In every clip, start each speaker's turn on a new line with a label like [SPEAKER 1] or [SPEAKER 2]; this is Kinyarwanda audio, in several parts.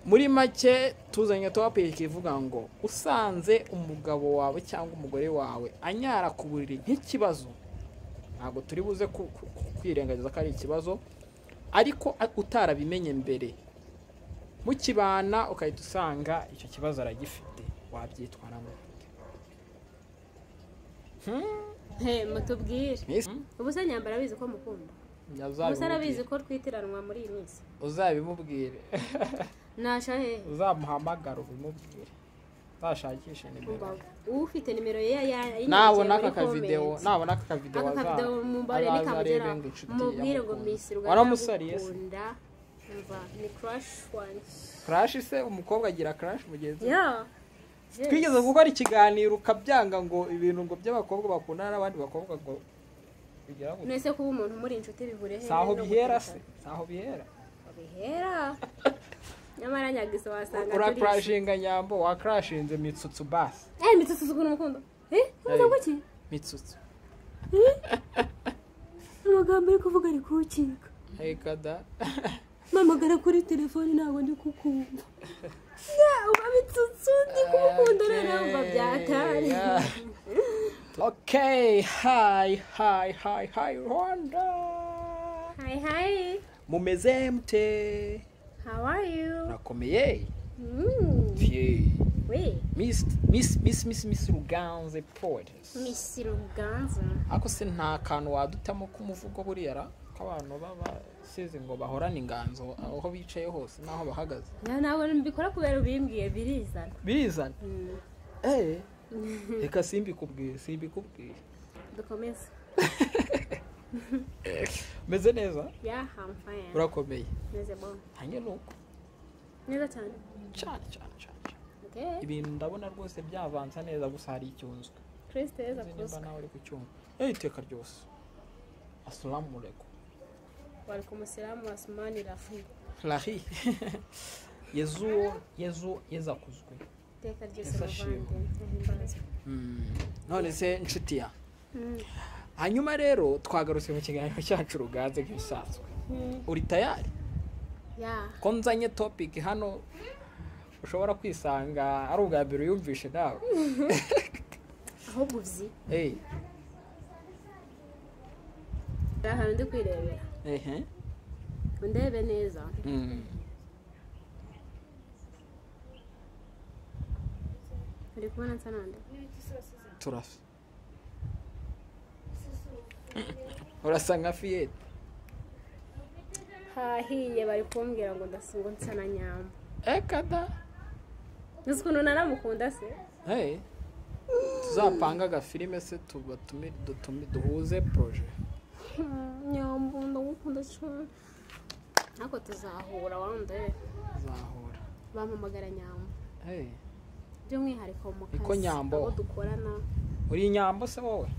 [SPEAKER 1] muri make tuzanye topiki ivuga ngo usanze umugabo wawe cyangwa umugore wawe anyara ku buriri nk'ikibazo ntabwo turi buze ku- ku- ku- kwirengagiza ko ari ikibazo ariko a- utarabimenye mbere mukibana ukahita usanga icyo kibazo aragifite wabyitwaramo
[SPEAKER 2] he mutubwire
[SPEAKER 1] Miss,
[SPEAKER 2] ubuse nyambara abizi ko mukunda ubuse arabizi ko twitiranwa muri iyi minsi
[SPEAKER 1] uzabimubwire
[SPEAKER 2] nasha hehe
[SPEAKER 1] uzamuhamagara ubimubwire uzashakishe nimero
[SPEAKER 2] Mbawe. ufite nimero ye ya- ya-
[SPEAKER 1] nabona aka
[SPEAKER 2] muri
[SPEAKER 1] kavidewo
[SPEAKER 2] comment.
[SPEAKER 1] nabona aka kavidewo
[SPEAKER 2] aka kavido mumbare nikamugera mubwire ngo misi
[SPEAKER 1] waramusariye se
[SPEAKER 2] rwanda mva ni crush wanjye
[SPEAKER 1] crash se umukobwa agira crash mugenzi we?
[SPEAKER 2] yeah Yes.
[SPEAKER 1] twigeze gukora ikiganiro ukabyanga ngo ibintu ngo by'abakobwa bakundana n'abandi bakobwa ngo bigera gutya
[SPEAKER 2] mwese kuba umuntu muri inshuti bihure he
[SPEAKER 1] si aho
[SPEAKER 2] no
[SPEAKER 1] bihera se
[SPEAKER 2] gutukana.
[SPEAKER 1] si aho bihera
[SPEAKER 2] Aho bihera nyamara nyagiso wasanga turizi.
[SPEAKER 1] urakrashinga nyambo wakrashinze mitsutsu basi
[SPEAKER 2] eh mitsutsu zikunda umukundo eh umuza
[SPEAKER 1] Ari.
[SPEAKER 2] kuki
[SPEAKER 1] mitsutsu
[SPEAKER 2] amagambo ari kuvuga ari kuwucika
[SPEAKER 1] reka da
[SPEAKER 2] mpamagara kuri telefoni ntabwo ndi kukumva Ya, uba mitsutsu ndi kumukunda
[SPEAKER 1] Okay,
[SPEAKER 2] noneho mba byakari
[SPEAKER 1] yeah. okay hi hi hi hi rwanda
[SPEAKER 2] hi hi
[SPEAKER 1] mumeze mute
[SPEAKER 2] how are you
[SPEAKER 1] nakomeye
[SPEAKER 2] Mm.
[SPEAKER 1] Fye.
[SPEAKER 2] we
[SPEAKER 1] miss miss miss miss miss ruganze poetess
[SPEAKER 2] misi ruganza
[SPEAKER 1] ariko se nta kantu wadutamo k'umuvugo buriya ra ko abantu baba sizi ngo bahorane inganzo aho bicaye hose n'aho bahagaze
[SPEAKER 2] Ya, ntabwo mbikora kubera ubimbwiye birizana
[SPEAKER 1] birizana
[SPEAKER 2] Mm.
[SPEAKER 1] eh reka simbikubwiye simbikubwiye
[SPEAKER 2] dukomeze
[SPEAKER 1] umeze neza
[SPEAKER 2] ya hamfaya
[SPEAKER 1] urakomeye
[SPEAKER 2] meze bon
[SPEAKER 1] nanjye ni uko
[SPEAKER 2] neza cyane
[SPEAKER 1] cyane cyane cyane cyane.
[SPEAKER 2] okay
[SPEAKER 1] ibintu ndabona rwose byavanza neza gusa hari icyunzwe
[SPEAKER 2] kristo yeza
[SPEAKER 1] Sinzi nimba
[SPEAKER 2] kusa
[SPEAKER 1] nawe uri kucyumva eh iteka ryose asalamu alaikum
[SPEAKER 2] wari ku musiramu wa simani rafi
[SPEAKER 1] rahi yezu yezu yezakuzwe
[SPEAKER 2] iteka ryose
[SPEAKER 1] Yesu ashimwe.
[SPEAKER 2] muvandimwe
[SPEAKER 1] none se nshuti ya hanyuma rero twagarutse mu kiganiro cyacu ruganze nk'ibisanzwe uri tayari
[SPEAKER 2] ya
[SPEAKER 1] ko nzanye topiki hano ushobora kwisanga ari ubwa mbere uyumvishe nawe
[SPEAKER 2] ahubwo uzi
[SPEAKER 1] Eh,
[SPEAKER 2] hari ahantu ndi kwirebera
[SPEAKER 1] ehe
[SPEAKER 2] undebe neza
[SPEAKER 1] Mm.
[SPEAKER 2] uri kubona nsa nande
[SPEAKER 1] turasa urasa nka fiyete
[SPEAKER 2] hahiye bari kumbwira ngo ndasunga nsa na nyamba
[SPEAKER 1] ekada
[SPEAKER 2] uzi ukuntu naramukunda se
[SPEAKER 1] hey tuzapanga agafilime se tubatumi dutumi duhuze poroje
[SPEAKER 2] nyamba ndagukunda cyane ariko tuzahura wandebe
[SPEAKER 1] tuzahura
[SPEAKER 2] bampamagara nyamba
[SPEAKER 1] hey
[SPEAKER 2] by'umwihariko mu kazi
[SPEAKER 1] Niko Nyambo.
[SPEAKER 2] abo dukorana
[SPEAKER 1] uri nyambo se wowe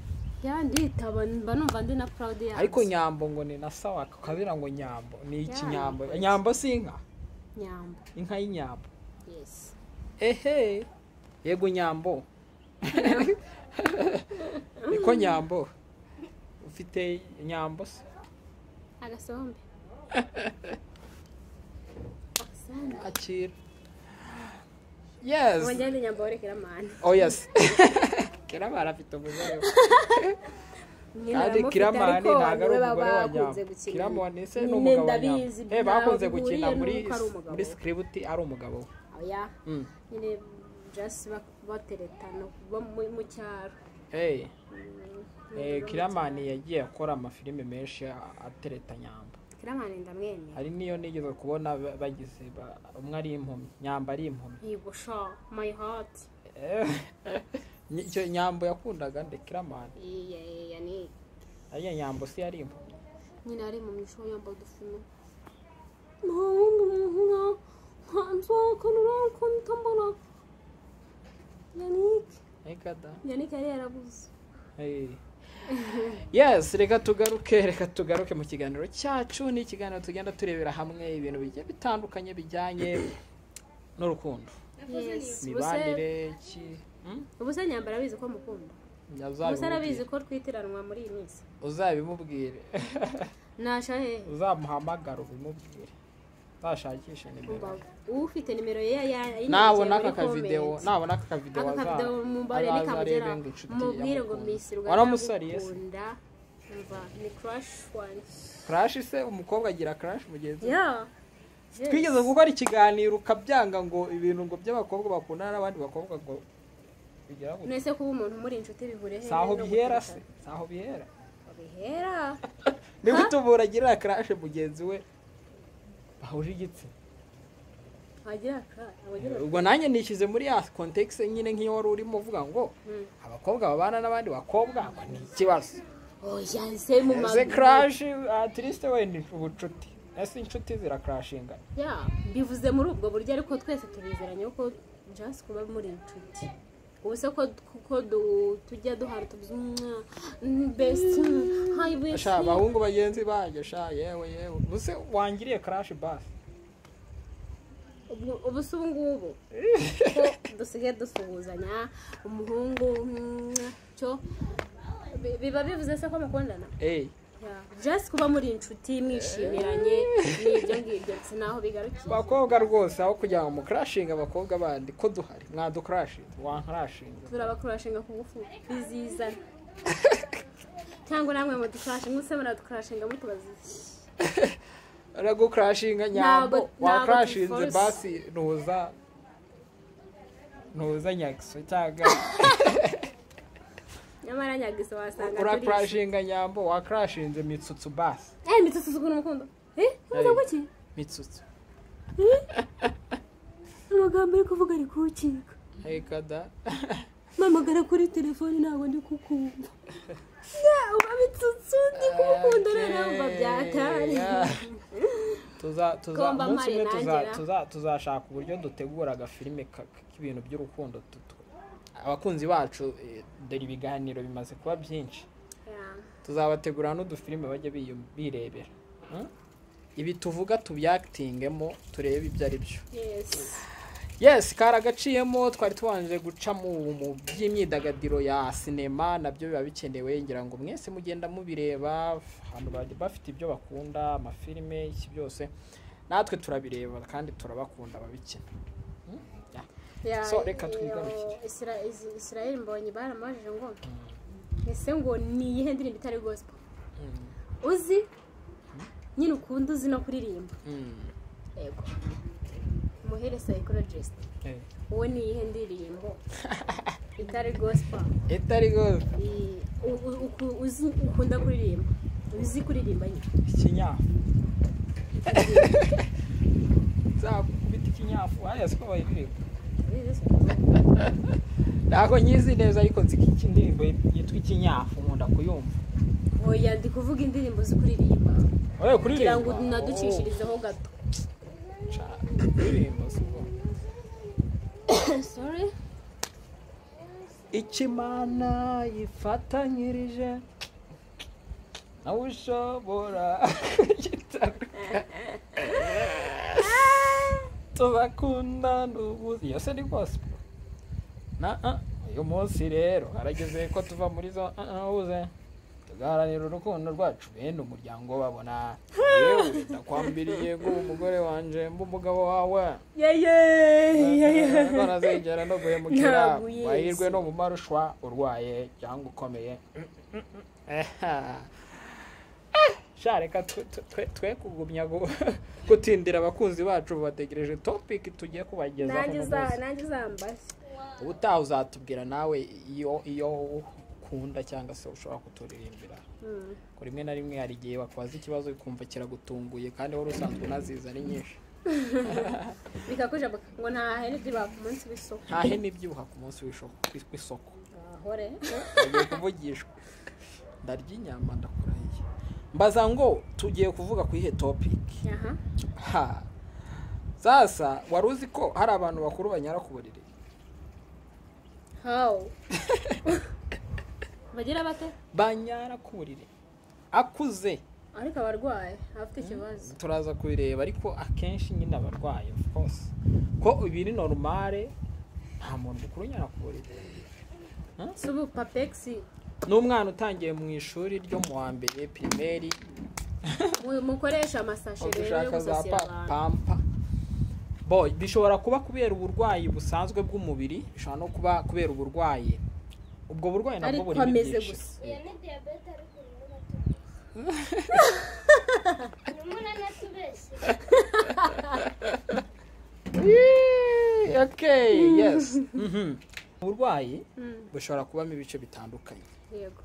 [SPEAKER 2] yanditaba mba numva ndi na proud yanjye
[SPEAKER 1] ariko nyambo ngo ni na sawa kabira ngo nyambo ni iki
[SPEAKER 2] Yeah.
[SPEAKER 1] nyambo nyambo si inka
[SPEAKER 2] nyamba
[SPEAKER 1] inka y'inyambo
[SPEAKER 2] yes
[SPEAKER 1] ehe yego nyambo niko nyambo ufite nyambo se
[SPEAKER 2] agasombe agasombe
[SPEAKER 1] akira yes
[SPEAKER 2] wongere ndi nyamba worekera amahane
[SPEAKER 1] oh yes kiramara afite umuzare kandi kiramani ntabwo ari umugore wa nyambo kiramani se ni umugabo wa
[SPEAKER 2] ndabizi
[SPEAKER 1] nyambo Eh, bakunze
[SPEAKER 2] ntaho
[SPEAKER 1] gukina
[SPEAKER 2] bihuriye
[SPEAKER 1] muri
[SPEAKER 2] n'uko ari umugabo.
[SPEAKER 1] muri sikiributi ari umugabo we
[SPEAKER 2] oya
[SPEAKER 1] Mm.
[SPEAKER 2] nyine just bak- bateretana bo mu- mu cyaro
[SPEAKER 1] hey Eh, kiramani yagiye akora amafilime menshi a- atereta nyamba
[SPEAKER 2] kiramani ndamwemera
[SPEAKER 1] hari n'iyo nigeze kubona ba- bagize ba- umwe ari impumyi nyamba ari impumyi
[SPEAKER 2] yigusha my heart
[SPEAKER 1] Eh, Ny- icyo nyambo yakundaga nde kiramani
[SPEAKER 2] iya iya ni
[SPEAKER 1] ariya nyambo se yari impumyi
[SPEAKER 2] nyine ari mu misho yambaye udufume nta wundi muntu nka nka nzakana nawe ko ntambona yanike
[SPEAKER 1] Ega da.
[SPEAKER 2] yanike yari yarabuze
[SPEAKER 1] Hey. yes reka tugaruke reka tugaruke mu kiganiro cyacu ni ikiganiro tugenda turebera hamwe ibintu bigiye bitandukanye bijyanye n'urukundo
[SPEAKER 2] yes ubuse
[SPEAKER 1] mibanire ki Hmm?
[SPEAKER 2] ubuse nyambara abizi ko mukunda ubuse arabizi
[SPEAKER 1] Uzabimubwire.
[SPEAKER 2] ko twitiranwa muri iyi minsi
[SPEAKER 1] uzabimubwire
[SPEAKER 2] nasha hehe
[SPEAKER 1] uzamuhamagara ubimubwire utashakisha nimero
[SPEAKER 2] mbavu ufite nimero ye ya ya-
[SPEAKER 1] nabona aka
[SPEAKER 2] muri
[SPEAKER 1] kavidewo
[SPEAKER 2] comment.
[SPEAKER 1] nabona aka kavidewo
[SPEAKER 2] aka kavidewo mumbarire
[SPEAKER 1] azaza
[SPEAKER 2] kamugera
[SPEAKER 1] arebe ngo inshuti
[SPEAKER 2] mubwire ngo
[SPEAKER 1] yamukunda.
[SPEAKER 2] misi
[SPEAKER 1] waramusariye se
[SPEAKER 2] rwanda umva ni crush wanjye
[SPEAKER 1] crash se umukobwa agira crash mugenzi we?
[SPEAKER 2] yeah Yes.
[SPEAKER 1] twigeze gukora ikiganiro ukabyanga ngo ibintu ngo by'abakobwa bakundana n'abandi bakobwa ngo bigera gutya
[SPEAKER 2] mwese kuba umuntu muri inshuti bihure he
[SPEAKER 1] si aho
[SPEAKER 2] no
[SPEAKER 1] bihera se
[SPEAKER 2] gutuka.
[SPEAKER 1] si aho bihera
[SPEAKER 2] Aho bihera
[SPEAKER 1] ni gute umuntu agirira crash mugenzi we bahuje igitsina
[SPEAKER 2] agira ka abagira
[SPEAKER 1] ubwo nanjye nishyize muri ya kontekisi nyine nk'iyo wari urimo uvuga ngo
[SPEAKER 2] Mm.
[SPEAKER 1] abakobwa babana n'abandi bakobwa ngo ni ikibazo
[SPEAKER 2] oya se mu
[SPEAKER 1] ese
[SPEAKER 2] maguru
[SPEAKER 1] crash atirisite we ni ubucuti ese inshuti zirakrashinga
[SPEAKER 2] Yeah, mbivuze muri ubwo buryo ariko twese tubizeranye ko just kuba muri inshuti ubu se ko ko du- tujya duhara tuvuze umwa best hi best
[SPEAKER 1] sha abahungu bagenzi banjye sha yewe yewe ubuse wangiriye crash basi
[SPEAKER 2] Ubu- ubu se ubu ngubu ko dusigaye dusuhuzanya umuhungu umwa, cyo bi- biba bivuze se ko mukundana
[SPEAKER 1] eyi
[SPEAKER 2] Yeah, just kuba muri inshuti mwishiranye ni ibyo ngibyo gusa naho bigarukiye
[SPEAKER 1] abakobwa rwose aho kugira ngo mukrashinge abakobwa bandi ko duhari mwadukrashinze wankrashinze
[SPEAKER 2] turabakurashinga ku ngufu biziza cyangwa namwe mudukurashe mwese muradukurashinga mutubaza iki
[SPEAKER 1] aragukrashinga nyambo
[SPEAKER 2] Ntabwo- ntabwo
[SPEAKER 1] wakrashinze
[SPEAKER 2] tubiforosa.
[SPEAKER 1] basi ntuza ntuza nyagiso cyangwa
[SPEAKER 2] nyamara nyagiso wasanga turi
[SPEAKER 1] urakrashinga nyambo wakrashinze mitsutsu basi
[SPEAKER 2] eh mitsutsu sukuna umukundo eh umuvuga
[SPEAKER 1] Hey.
[SPEAKER 2] kuki
[SPEAKER 1] mitsutsu
[SPEAKER 2] amagambo ari kuvuga ari kuwukika
[SPEAKER 1] reka da
[SPEAKER 2] mpamagara kuri telefoni ntabwo ndi kukumva Ya, uba mitsutsu ndi kumukunda
[SPEAKER 1] Okay,
[SPEAKER 2] rero umva byakari
[SPEAKER 1] yeah. tuza tuza
[SPEAKER 2] Komba
[SPEAKER 1] umunsi umwe
[SPEAKER 2] Mari
[SPEAKER 1] tuza
[SPEAKER 2] nagera.
[SPEAKER 1] tuza tuzashaka uburyo dutegura agafilime ka- k'ibintu by'urukundo tutu abakunzi bacu eh, dore ibiganiro bimaze kuba byinshi
[SPEAKER 2] Yeah.
[SPEAKER 1] tuzabategura n'udufilime bajya biyu- birebera Hmm? ibi tuvuga tubyakitingemo turebe ibyo ari byo
[SPEAKER 2] yes
[SPEAKER 1] yes karagaciyemo twari tubanje guca mu mu by'imyidagaduro ya sinema nabyo biba bikenewe ngira ngo mwese mugenda mubireba abantu bajya bafite ibyo bakunda amafilime iki byose natwe turabireba kandi turabakunda ababikina
[SPEAKER 2] Yeah,
[SPEAKER 1] So, reka
[SPEAKER 2] iyo
[SPEAKER 1] twigarukire.
[SPEAKER 2] Isra- Is- Israel Mbonyi baramubajije ngo ese ngo ni iyihe ndirimbo itari gospel uzi nyine ukunda uzi no kuririmba
[SPEAKER 1] Mm.
[SPEAKER 2] yego muhere psychologist
[SPEAKER 1] Eh.
[SPEAKER 2] wowe ni iyihe ndirimbo itari gospel
[SPEAKER 1] itari go
[SPEAKER 2] I- u- u- uku- uzi ukunda kuririmba uzi kuririmba nyine
[SPEAKER 1] ikinyafu nzakubita ikinyafu hariya siko bayiririmba
[SPEAKER 2] Uzi se?
[SPEAKER 1] ntabwo nyizi neza ariko nzi ko iki indirimbo yitwa ikinyafu nkunda kuyumva
[SPEAKER 2] oya ndi kuvuga indirimbo zo kuririmba
[SPEAKER 1] oye kuririmba
[SPEAKER 2] kugira ngo naducishirizeho gato
[SPEAKER 1] Oh, ca, kuririmba si ubwo.
[SPEAKER 2] sorry
[SPEAKER 1] icyo imana yifatanyirije nawe ushobora kugitanga tuzakundana ubuzi iyo se ni gospel na ah, uyu munsi rero harageze ko tuva muri zo ah, ah, uze tugaharanira urukundo rwacu bene umuryango babona yewe ndakwambiriye ngo umugore wanje mba umugabo wawe
[SPEAKER 2] yeye
[SPEAKER 1] barazengera no guhemukira
[SPEAKER 2] Ntabwo uyizi.
[SPEAKER 1] wahirwe no mu maruswa urwaye cyangwa ukomeye sha reka twe- twe- twe- twe kugumya gu- gutindira abakunzi bacu bategereje topic tugiye kubagezaho
[SPEAKER 2] nanjye
[SPEAKER 1] uno
[SPEAKER 2] uza-
[SPEAKER 1] munsi.
[SPEAKER 2] nanjye uzambaza
[SPEAKER 1] ubutaha uzatubwira nawe iyo iyo ukunda cyangwa se ushobora kuturirimbira
[SPEAKER 2] Hmm.
[SPEAKER 1] ko rimwe na rimwe hari igihe wakubaza ikibazo ukumva kiragutunguye kandi wari usanzwe unaziza ari nyinshi
[SPEAKER 2] bikakujabuka ngo ntahe ntibyibaka umunsi w'isoko
[SPEAKER 1] ntahe n'ibyibuha ku munsi w'isho- w'isoko
[SPEAKER 2] ahore
[SPEAKER 1] tugiye kuvugishwa ndarya inyama ndakurahiye mbaza ngo tugiye kuvuga ku ihe topiki
[SPEAKER 2] aha
[SPEAKER 1] ha sasa wari uzi ko hari abantu bakuru banyara ku buriri
[SPEAKER 2] how bagira bate
[SPEAKER 1] banyara ku buriri akuze
[SPEAKER 2] ariko abarwaye abafite ikibazo
[SPEAKER 1] turaza kubireba ariko akenshi nyine abarwayi of course ko ibiri normale nta muntu mukuru unyara ku buriri
[SPEAKER 2] si ubu papegisi
[SPEAKER 1] n'umwana utangiye mu ishuri ryo mu wa mbere pirimeri
[SPEAKER 2] mu- mukoresha amasashe rero yo
[SPEAKER 1] udushaka za
[SPEAKER 2] gusasira
[SPEAKER 1] pa-
[SPEAKER 2] abantu
[SPEAKER 1] pampa boy bishobora kuba kubera uburwayi busanzwe bw'umubiri bishobora no kuba kubera uburwayi ubwo burwayi nabwo
[SPEAKER 2] ariko
[SPEAKER 1] burimo
[SPEAKER 2] ameze
[SPEAKER 1] byinshi.
[SPEAKER 2] gusa
[SPEAKER 3] iyo ni diyabete ariko urimo uratubeshya urimo uranatubeshya
[SPEAKER 1] Yee, okay yes Mhm. uburwayi
[SPEAKER 2] Mm,
[SPEAKER 1] bushobora kubamo ibice bitandukanye
[SPEAKER 2] yego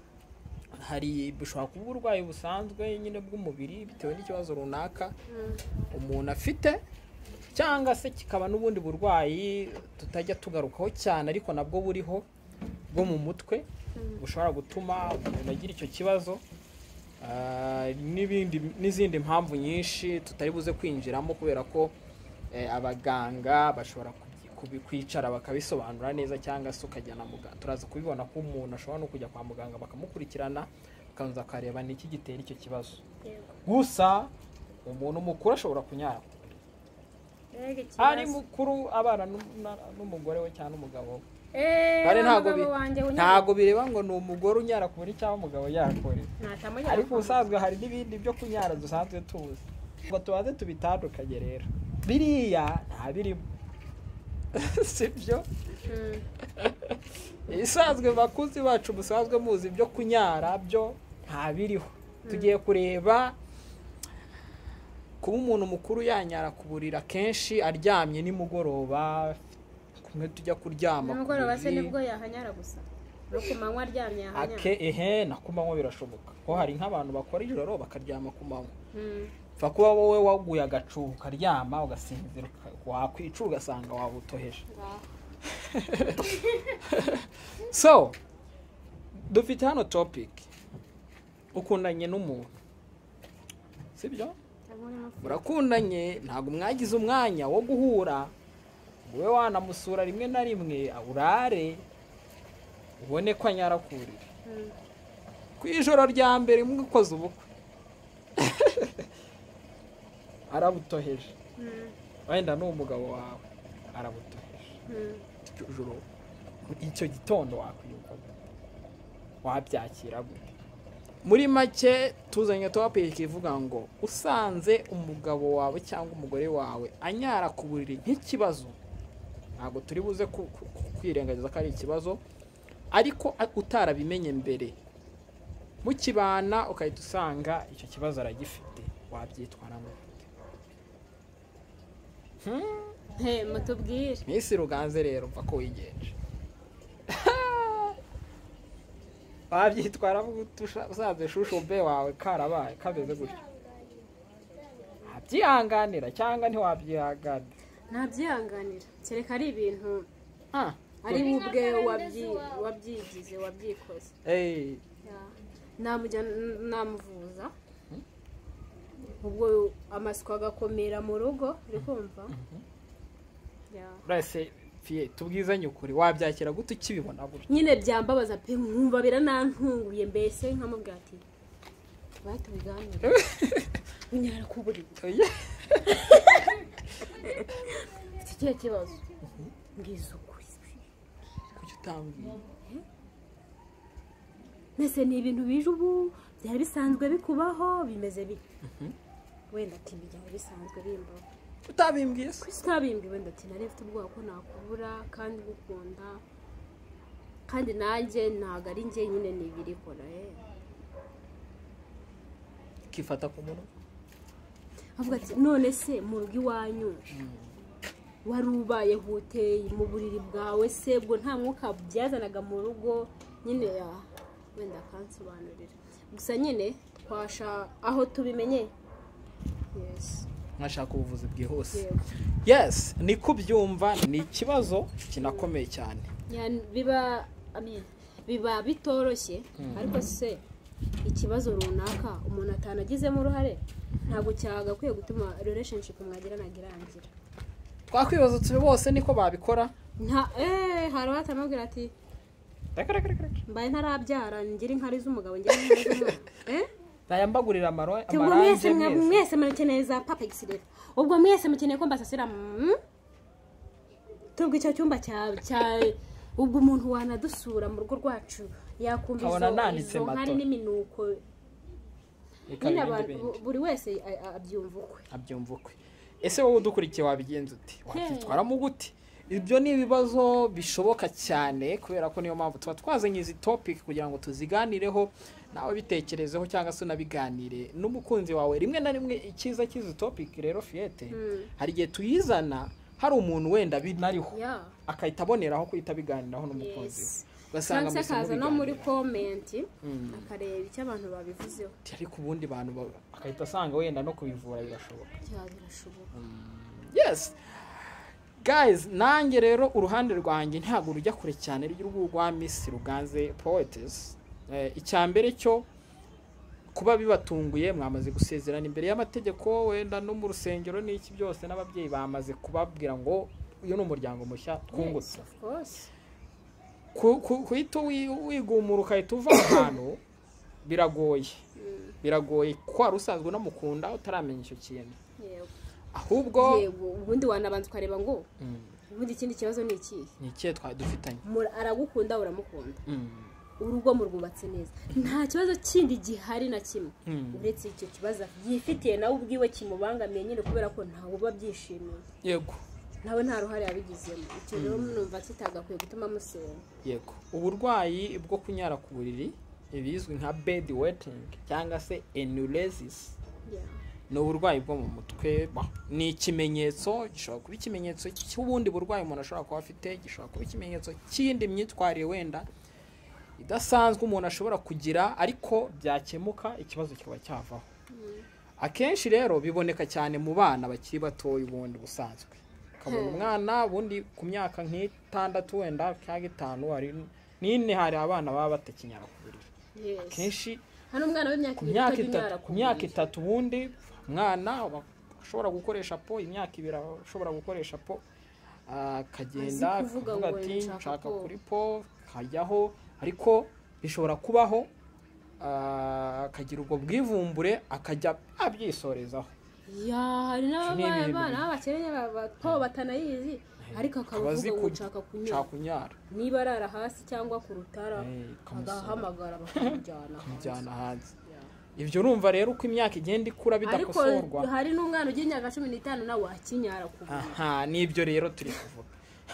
[SPEAKER 1] hari bushobora kuba uburwayi busanzwe nyine bw'umubiri bitewe n'ikibazo runaka
[SPEAKER 2] Mm,
[SPEAKER 1] umuntu afite cyangwa se kikaba n'ubundi burwayi tutajya tugarukaho cyane ariko nabwo buriho bwo mu mutwe bushobora gutuma umuntu agira icyo kibazo Ah, n'ibindi n'izindi mpamvu nyinshi tutari buze kwinjiramo kubera ko eh, abaganga bashobora kubi- kubi- kwicara bakabisobanura neza cyangwa se ukajya na muganga turaza kubibona ko umuntu ashobora no kujya kwa muganga bakamukurikirana bakabanza bakareba ni iki gitera icyo kibazo
[SPEAKER 2] yego
[SPEAKER 1] gusa umuntu mukuru ashobora kunyara
[SPEAKER 2] Mbega
[SPEAKER 1] ari
[SPEAKER 2] ikibazo.
[SPEAKER 1] mukuru abana n'u- na- n'umugore we cyangwa n'umugabo we
[SPEAKER 2] Eh,
[SPEAKER 1] Kandi ntabwo
[SPEAKER 2] umugabo
[SPEAKER 1] bi-
[SPEAKER 2] wanjye unyara-
[SPEAKER 1] ntabwo bireba ngo ni umugore unyara ku buryo cyangwa umugabo yakore
[SPEAKER 2] natamunyara
[SPEAKER 1] ariko
[SPEAKER 2] ku-
[SPEAKER 1] ubusanzwe hari n'ibindi byo kunyara dusanzwe tuzi ngo tubanze tubitandukanye rero biriya nta birimo sibyo
[SPEAKER 2] Mm,
[SPEAKER 1] ibisanzwe bakuzi bacu musanzwe muzi ibyo kunyara byo nta biriho tugiye kureba kuba umuntu mukuru yanyara ku buriri akenshi aryamye nimugoroba kumwe tujya kuryama ku
[SPEAKER 2] nimugoroba se
[SPEAKER 1] buriri.
[SPEAKER 2] nibwo yahanyara gusa no ku manywa aryamye
[SPEAKER 1] ake
[SPEAKER 2] yahanyara
[SPEAKER 1] ehe na ku manywa birashoboka ko hari nk'abantu bakora ijoro bakaryama ku manywa
[SPEAKER 2] Mm,
[SPEAKER 1] pfa kuba wowe waguye agacuho ukaryama ugasinzira uka- wakwica ugasanga wabutoheje
[SPEAKER 2] ngaho.
[SPEAKER 1] so dufite hano topic ukundanye n'umuntu sibyo
[SPEAKER 2] Cyangwa urimo se-
[SPEAKER 1] murakundanye ntabwo mwagize umwanya wo guhura wowe wanamusura rimwe na rimwe urare ubone ko anyara ku buriri
[SPEAKER 2] Mm,
[SPEAKER 1] ku ijoro rya mbere mwikoze ubukwe arabutoheje
[SPEAKER 2] mm,
[SPEAKER 1] wenda ni umugabo wawe arabutoheje
[SPEAKER 2] mm.
[SPEAKER 1] icyo joro icyo gitondo wakwiyuka wabyakira gute muri make tuzanye topiki ivuga ngo usanze umugabo wawe cyangwa umugore wawe anyara ku buriri nk'ikibazo ntabwo turi buze ku- ku- ku- kwirengagiza ko ari ikibazo ariko a- utarabimenye mbere mukibana ukahita usanga icyo kibazo aragifite wabyitwaramo
[SPEAKER 2] He, mutubwire
[SPEAKER 1] minsi ruganze rero mva ko wigenje wabyitwaramo gute usha- usanze shusho mbe wawe karabaye kameze gutya wabyihanganira cyangwa ntiwabyihanganira
[SPEAKER 2] ntabyihanganira kereka ari ibintu
[SPEAKER 1] Ah,
[SPEAKER 2] ari we ubwe wabyi- wabyigize wabyikoze
[SPEAKER 1] eh,
[SPEAKER 2] namujya namuvuza ubwo amasiko agakomera mu rugo uri kumva Ya.
[SPEAKER 1] urese fiye tubwizanye ukuri wabyakira gute ukibibona gutya
[SPEAKER 2] nyine byambabaza pe nkumva biranantunguye mbese nkamubwira ati tubaye tubiganire unyara ku buriri
[SPEAKER 1] Oya.
[SPEAKER 2] mfite ikihe kibazo mbwiza ukuri
[SPEAKER 1] kuki utambwiye
[SPEAKER 2] mbese ni ibintu bije ubu byari bisanzwe bikubaho bimeze bite wenda ati byari bisanzwe bimbaho
[SPEAKER 1] utabimbwiye se
[SPEAKER 2] kuki utabimbwi wenda ati nari mfite ubwoba ko nakubura kandi ngukunda kandi nanjye ntabwo ari njye nyine ni ibirikora eh
[SPEAKER 1] ukifata ku munwa
[SPEAKER 2] avuga ati none se mu rugo iwanyu wari ubaye huteye mu buriri bwawe se bwo nta mwuka byazanaga mu rugo nyine ya wenda akansobanurira gusa nyine twasha aho tubimenye yes
[SPEAKER 1] nkashaka ubuvuzi bwihuse
[SPEAKER 2] yego
[SPEAKER 1] yes ni kubyumva ni ikibazo kinakomeye cyane
[SPEAKER 2] Ya, biba I mean, biba bitoroshye ariko se ikibazo runaka umuntu atanagizemo uruhare ntabwo cyagakwiye gutuma relationship mwagirana irangira
[SPEAKER 1] twakwibaza tube bose niko babikora
[SPEAKER 2] nta eee hari uwatamubwira ati
[SPEAKER 1] reka reka reka reka
[SPEAKER 2] mbaye ntarabyara ngira inkari z'umugabo ngira inkari z'umwana Eh?
[SPEAKER 1] bayambagurira amaro
[SPEAKER 2] ubwo mwese
[SPEAKER 1] amarange mwese
[SPEAKER 2] mwa- mwese murakeneye za papa egisirera ubwo mwese mukeneye ko mbasasira mm? tubwo icyo cyumba cya cya ubwo umuntu wanadusura mu rugo rwacu yakumva
[SPEAKER 1] Nkabona
[SPEAKER 2] izo
[SPEAKER 1] nanditse
[SPEAKER 2] izo nkari
[SPEAKER 1] matora.
[SPEAKER 2] n'iminuko
[SPEAKER 1] reka birinde
[SPEAKER 2] nyine abantu-
[SPEAKER 1] bindi
[SPEAKER 2] buri wese a- a- abyumva ukwe
[SPEAKER 1] abyumva ukwe ese wowe udukurikiye wabigenza ute wakwitwaramo gute ibyo ni ibibazo bishoboka cyane kubera ko niyo mpamvu tuba twazanye izi topic kugira ngo tuziganireho nawe bitekerezeho cyangwa se unabiganire n'umukunzi wawe rimwe na rimwe icyiza cy'izi topic rero fiyete hari igihe tuyizana hari umuntu wenda binariho
[SPEAKER 2] ya
[SPEAKER 1] agahita aboneraho kuhita abiganiraho n'umukunzi we
[SPEAKER 2] yesi
[SPEAKER 1] ugasanga
[SPEAKER 2] cyangwa se akaza no muri
[SPEAKER 1] mubiganira.
[SPEAKER 2] komenti
[SPEAKER 1] Mm.
[SPEAKER 2] akareba icyo abantu babivuzeho
[SPEAKER 1] ariko ubundi bantu ba- agahita asanga wenda no kubivura birashoboka
[SPEAKER 2] cyangwa birashoboka
[SPEAKER 1] yes guys nanjye rero uruhande rwanjye ntabwo rujya kure cyane rwa miss ruganze poetes icya mbere cyo kuba bibatunguye mwamaze gusezerana imbere y'amategeko wenda no mu rusengero n'iki byose n'ababyeyi bamaze kubabwira ngo uyu ni umuryango mushya twungutse
[SPEAKER 2] Yes, of course.
[SPEAKER 1] ku- ku- kuhita wi- wigumura ukahita uva ahantu biragoye biragoye kuko wari usanzwe unamukunda utaramenya icyo kintu
[SPEAKER 2] Yego.
[SPEAKER 1] ahubwo
[SPEAKER 2] yego ubundi wanabanza ukareba ngo
[SPEAKER 1] Mm.
[SPEAKER 2] ubundi ikindi kibazo ni ikihe
[SPEAKER 1] ni ikihe twari dufitanye
[SPEAKER 2] Mu- aragukunda uramukunda urugo murwubatse neza nta kibazo kindi gihari na kimwe
[SPEAKER 1] Mm.
[SPEAKER 2] uretse icyo kibazo yifitiye nawe ubwiwe kimubangamiye nyine kubera ko ntabwo uba byishimiye
[SPEAKER 1] yego
[SPEAKER 2] nawe nta ruhare yabigizemo icyo rero numva kitagakwiye gutuma musenga
[SPEAKER 1] yego uburwayi bwo kunyara ku buriri ibizwi nka bed wetting cyangwa se enuresis
[SPEAKER 2] Yeah.
[SPEAKER 1] ni uburwayi bwo mu mutwe bah, ni ikimenyetso gishobora kuba ikimenyetso cy'ubundi burwayi umuntu ashobora kuba afite gishobora kuba ikimenyetso cy'iyindi myitwarire wenda idasanzwe umuntu ashobora kugira ariko byakemuka ikibazo kikaba cyavaho akenshi rero biboneka cyane mu bana bakiri batoya ubundi busanzwe ukabona
[SPEAKER 2] Hmm.
[SPEAKER 1] umwana ubundi ku myaka nk'itandatu wenda cyangwa itanu hari n'ine hari abana baba batakinyara ku buriri
[SPEAKER 2] Yes.
[SPEAKER 1] akenshi
[SPEAKER 2] hano umwana w'imyaka
[SPEAKER 1] ku
[SPEAKER 2] ibiri
[SPEAKER 1] myaka
[SPEAKER 2] utajya
[SPEAKER 1] itatu
[SPEAKER 2] unyara
[SPEAKER 1] ku myaka itatu ubundi umwana aba- ashobora gukoresha po imyaka ibiri aba ashobora gukoresha po ah, akagenda
[SPEAKER 2] Azi kuvuga
[SPEAKER 1] akavuga
[SPEAKER 2] ngo
[SPEAKER 1] ati
[SPEAKER 2] nshaka
[SPEAKER 1] nshaka
[SPEAKER 2] po."
[SPEAKER 1] kuri po kajyaho ariko bishobora kubaho ah, akagira ubwo bwivumbure akajya abyisorezaho
[SPEAKER 2] ya hari
[SPEAKER 1] Ni ibintu
[SPEAKER 2] n'abana
[SPEAKER 1] bibi.
[SPEAKER 2] b'abakene bato batanayizi ariko
[SPEAKER 1] Akaba
[SPEAKER 2] akaba
[SPEAKER 1] azi
[SPEAKER 2] avuga ngo
[SPEAKER 1] ku-
[SPEAKER 2] nshaka kunyara
[SPEAKER 1] nshaka kunyara
[SPEAKER 2] niba arara hasi cyangwa ku rutara
[SPEAKER 1] Eh, ikamusaba.
[SPEAKER 2] agahamagara bakamujyana hanze.
[SPEAKER 1] kumujyana hanze
[SPEAKER 2] Yeah.
[SPEAKER 1] ibyo urumva rero uko imyaka igenda ikura
[SPEAKER 2] ariko
[SPEAKER 1] bidakosorwa
[SPEAKER 2] hari n'umwana ugira imyaka cumi n'itanu nawe wakinyara ku buriri.
[SPEAKER 1] aha nibyo rero turi kuvuga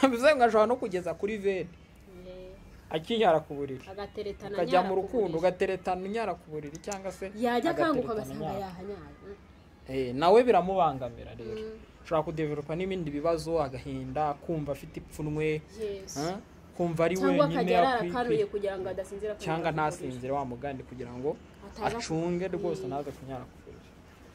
[SPEAKER 1] bivuze ngo ashobora no kugeza kuri veni
[SPEAKER 2] Yeah.
[SPEAKER 1] akinyara ku buriri
[SPEAKER 2] agateretana
[SPEAKER 1] ukajya
[SPEAKER 2] anyara
[SPEAKER 1] mu
[SPEAKER 2] ku
[SPEAKER 1] rukundo
[SPEAKER 2] buriri.
[SPEAKER 1] ugateretana unyara ku buriri cyangwa se
[SPEAKER 2] yajya
[SPEAKER 1] agateretana
[SPEAKER 2] akanguka ugasanga
[SPEAKER 1] anyara.
[SPEAKER 2] yahanyaye
[SPEAKER 1] Eh, nawe biramubangamira rero ushobora kudeveropa n'ibindi bibazo agahinda kumva afite ipfunwe
[SPEAKER 2] Yes.
[SPEAKER 1] ah, kumva ari
[SPEAKER 2] cyangwa
[SPEAKER 1] wenyine
[SPEAKER 2] akajya arara akanuye
[SPEAKER 1] akwiye
[SPEAKER 2] kugira ngo adasinzira ku
[SPEAKER 1] cyangwa
[SPEAKER 2] buriri.
[SPEAKER 1] ntasinzire wa mugandi kugira ngo
[SPEAKER 2] Ataza
[SPEAKER 1] acunge rwose
[SPEAKER 2] Mm.
[SPEAKER 1] ntaze kunyara ku buriri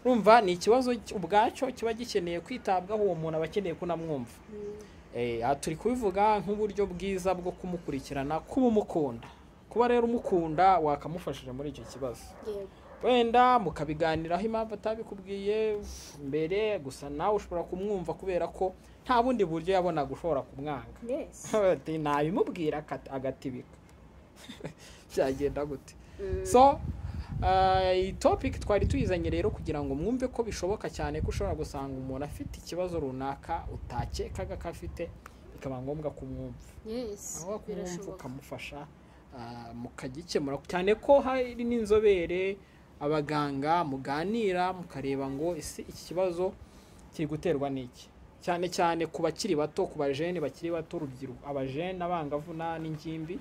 [SPEAKER 1] urumva ni ikibazo cy- ubwacyo kiba gikeneye kwitabwaho uwo muntu aba akeneye ko unamwumva
[SPEAKER 2] Mm.
[SPEAKER 1] Eh, aha turi kubivuga nk'uburyo bwiza bwo kumukurikirana kuba umukunda kuba rero umukunda wakamufashije muri icyo kibazo
[SPEAKER 2] Yego.
[SPEAKER 1] wenda mukabiganiraho impamvu atabikubwiye mbere gusa nawe ushobora kumwumva kubera ko nta bundi buryo yabonaga ushobora kumwanga
[SPEAKER 2] Yes.
[SPEAKER 1] Ati, nabimubwira akati- agatibika byagenda gute
[SPEAKER 2] Mm.
[SPEAKER 1] so ah, iyi topic twari tuyizanye rero kugira ngo mwumve ko bishoboka cyane ko ushobora gusanga umuntu afite ikibazo runaka utakekaga ko afite bikaba ngombwa kumwumva
[SPEAKER 2] Yes.
[SPEAKER 1] aho kumwumva
[SPEAKER 2] Birashoboka.
[SPEAKER 1] ukamufasha ah, mukagikemura cyane ko hari n'inzobere abaganga muganira mukareba ngo ese iki kibazo kiri guterwa n'iki cyane cyane ku bakiri bato ku bajene bakiri bato urubyiruko abajene abangavu na- n'ingimbi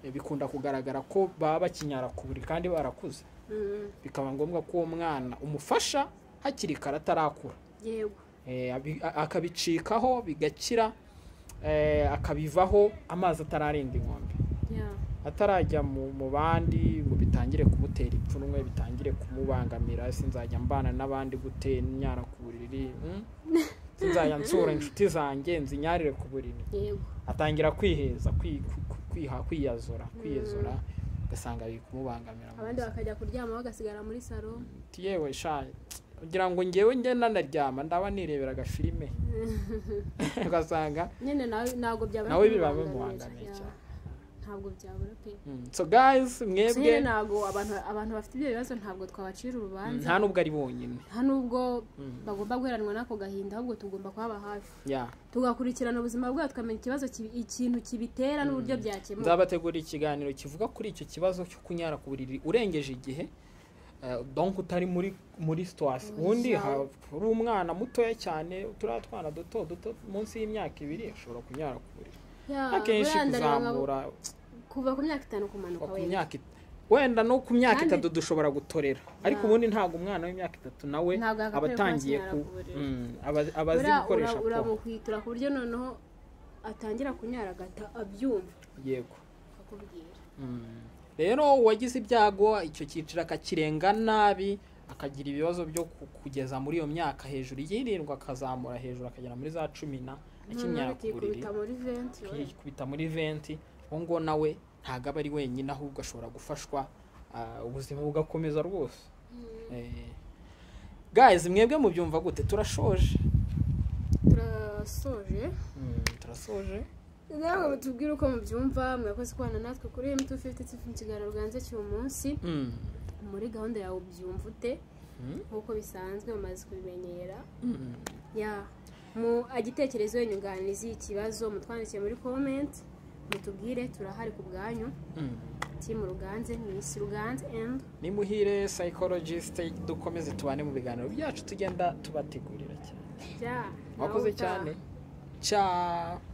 [SPEAKER 1] eh, bikunda kugaragara ko baba bakinyara ku buriri kandi barakuze
[SPEAKER 2] Mm.
[SPEAKER 1] bikaba ngombwa ko uwo mwana umufasha hakiri kare atarakura
[SPEAKER 2] yego
[SPEAKER 1] Eh, abi- a- akabicikaho bigakira eh, akabivaho amazi atararenga inkombe
[SPEAKER 2] Yeah.
[SPEAKER 1] atarajya mu mu bandi ngo bitangire kumutera ipfunwe bitangire kumubangamira sinzajya mbana n'abandi gute nyara ku buriri mm? sinzajya nsura inshuti zanjye nzinyarire ku buriri
[SPEAKER 2] yego
[SPEAKER 1] atangira kwiheza kwi- ku- ku- kwiha kwiyazora kwiyezora ugasanga biri kumubangamira mu
[SPEAKER 2] abandi bakajya kuryama bagasigara muri salo
[SPEAKER 1] buzima. yewe sha kugira ngo ngewe njye nanaryama ndaba nirebera agafilime ugasanga
[SPEAKER 2] nyine nawe ntabwo byabura
[SPEAKER 1] nawe biba
[SPEAKER 2] kumubangamira.
[SPEAKER 1] bimubangamiye
[SPEAKER 2] Yeah.
[SPEAKER 1] cyane.
[SPEAKER 2] ntabwo byabura pe
[SPEAKER 1] Mm, so guys
[SPEAKER 2] Gusa nyine
[SPEAKER 1] mwebwe
[SPEAKER 2] ntabwo abantu abantu bafite ibyo bibazo ntabwo twabacira
[SPEAKER 1] mm,
[SPEAKER 2] urubanza
[SPEAKER 1] nta nubwo ari bonyine
[SPEAKER 2] nta nubwo
[SPEAKER 1] Mm.
[SPEAKER 2] bagomba guheranwa n'ako gahinda ahubwo tugomba kuhaba hafi
[SPEAKER 1] ya
[SPEAKER 2] tugakurikirana ubuzima bwabo tukamenya ikibazo kibi- ikintu kibitera n'uburyo byakemuka
[SPEAKER 1] nzabategurira ikiganiro kivuga kuri icyo kibazo cyo kunyara ku buriri urengeje igihe eh, donc utari muri muri situwasi ubundi
[SPEAKER 2] Yawe.
[SPEAKER 1] hari umwana mutoya cyane turiya twana duto duto munsi y'imyaka ibiri ashobora kunyara ku buriri akenshi kuzamura
[SPEAKER 2] kuva ku myaka itanu kumanuka
[SPEAKER 1] ku
[SPEAKER 2] wenda
[SPEAKER 1] myaka it- wenda no ku myaka
[SPEAKER 2] Kandi-
[SPEAKER 1] itatu dushobora gutorera ariko
[SPEAKER 2] Ya.
[SPEAKER 1] ubundi ntabwo umwana w'imyaka itatu nawe
[SPEAKER 2] Ntabwo yagakwiye
[SPEAKER 1] aba
[SPEAKER 2] kuba
[SPEAKER 1] atangiye
[SPEAKER 2] akimara
[SPEAKER 1] ku
[SPEAKER 2] kuburira.
[SPEAKER 1] Mm, aba- aba azi
[SPEAKER 2] Ura-
[SPEAKER 1] gukoresha
[SPEAKER 2] ura-
[SPEAKER 1] pompe
[SPEAKER 2] uramuhwitura ku buryo noneho atangira kunyara agata abyumva
[SPEAKER 1] yego
[SPEAKER 2] akakubwira
[SPEAKER 1] rero uwagize ibyago icyo cyiciro akakirenga nabi akagira ibibazo byo ku- kugeza muri iyo myaka hejuru y'irindwi akazamura hejuru akagera muri za cumi na akimyara
[SPEAKER 2] Noneho
[SPEAKER 1] ku buriri
[SPEAKER 2] akikubita muri venti we.
[SPEAKER 1] akikubita muri venti uwo ngo nawe ntabwo aba ari wenyine ahubwo ashobora gufashwa ah, ubuzima bugakomeza rwose Eh, guys mwebwe mubyumva gute turashoje
[SPEAKER 2] turasoje
[SPEAKER 1] Mm, turasoje
[SPEAKER 2] nawe mutubwire uko mubyumva mwakoze kubana natwe kuri mt fifty mu kiganiro ruganze cy'uyu munsi
[SPEAKER 1] Mm,
[SPEAKER 2] muri gahunda yawe ubyumva ute
[SPEAKER 1] mm,
[SPEAKER 2] nk'uko bisanzwe mumaze kubimenyera
[SPEAKER 1] mm.
[SPEAKER 2] ya mu agitekerezo inyunganizi ikibazo mutwandikiye muri komenti mutubwire turahari ku bwanyu
[SPEAKER 1] Mm.
[SPEAKER 2] timu ruganze misi ruganze and
[SPEAKER 1] ni muhire psychologist dukomeze tubane mu biganiro byacu tugenda tubategurira cyane
[SPEAKER 2] bya
[SPEAKER 1] wakoze
[SPEAKER 2] nawe utaha.
[SPEAKER 1] cyane ciao